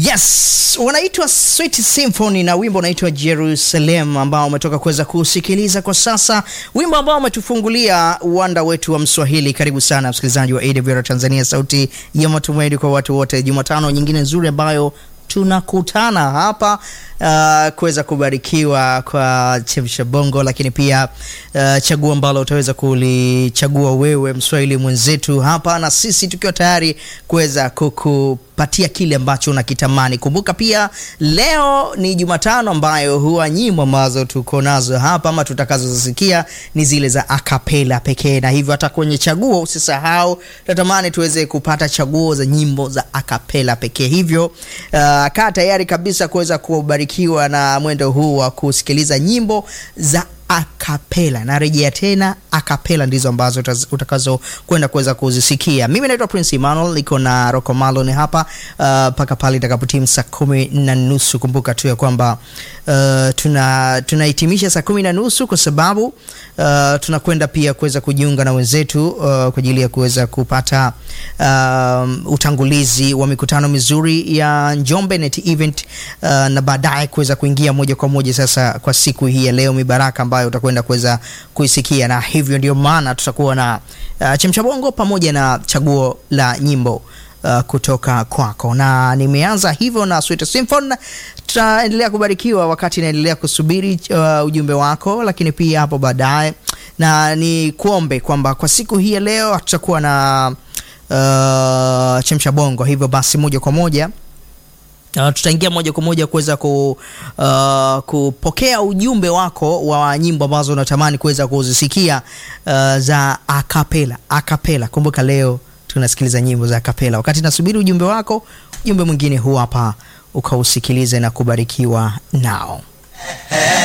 Yes, wanaitwa Sweet Symphony na wimbo unaitwa Jerusalem ambao umetoka kuweza kusikiliza kwa sasa, wimbo ambao umetufungulia uwanda wetu wa Mswahili. Karibu sana msikilizaji wa AWR Tanzania, sauti ya matumaini kwa watu wote. Jumatano nyingine nzuri ambayo tunakutana hapa uh, kuweza kubarikiwa kwa chemsha bongo, lakini pia uh, chaguo ambalo utaweza kulichagua wewe mswahili mwenzetu hapa, na sisi tukiwa tayari kuweza kukupatia kile ambacho unakitamani. Kumbuka pia leo ni Jumatano ambayo huwa nyimbo ambazo tuko nazo hapa ama tutakazozisikia ni zile za akapela pekee, na hivyo hata kwenye chaguo usisahau, natamani tuweze kupata chaguo za nyimbo za akapela pekee. Hivyo uh, kaa tayari kabisa kuweza kubarikiwa na mwendo huu wa kusikiliza nyimbo za akapela. Narejea tena, akapela ndizo ambazo utakazo kwenda kuweza kuzisikia. Mimi naitwa Prince Emmanuel, niko na Rocco Malone hapa mpaka uh, pale itakapotimu saa kumi na nusu. Kumbuka tu ya kwamba uh, tuna tunahitimisha saa kumi na nusu kwa sababu uh, tunakwenda pia kuweza kujiunga na wenzetu uh, kwa ajili ya kuweza kupata uh, utangulizi wa mikutano mizuri ya Njombe Net Event uh, na baadaye kuweza kuingia moja kwa moja sasa kwa siku hii ya leo mibaraka ambayo utakwenda kuweza kuisikia, na hivyo ndio maana tutakuwa na uh, chemsha bongo pamoja na chaguo la nyimbo uh, kutoka kwako, na nimeanza hivyo na Sweet Symphony. Tutaendelea kubarikiwa wakati naendelea kusubiri uh, ujumbe wako, lakini pia hapo baadaye, na ni kuombe kwamba kwa siku hii ya leo tutakuwa na uh, chemsha bongo, hivyo basi moja kwa moja Uh, tutaingia moja kwa moja kuweza ku, uh, kupokea ujumbe wako wa nyimbo ambazo unatamani kuweza kuzisikia uh, za akapela. Akapela, kumbuka leo tunasikiliza nyimbo za akapela. Wakati nasubiri ujumbe wako, ujumbe mwingine huu hapa ukausikilize na kubarikiwa nao.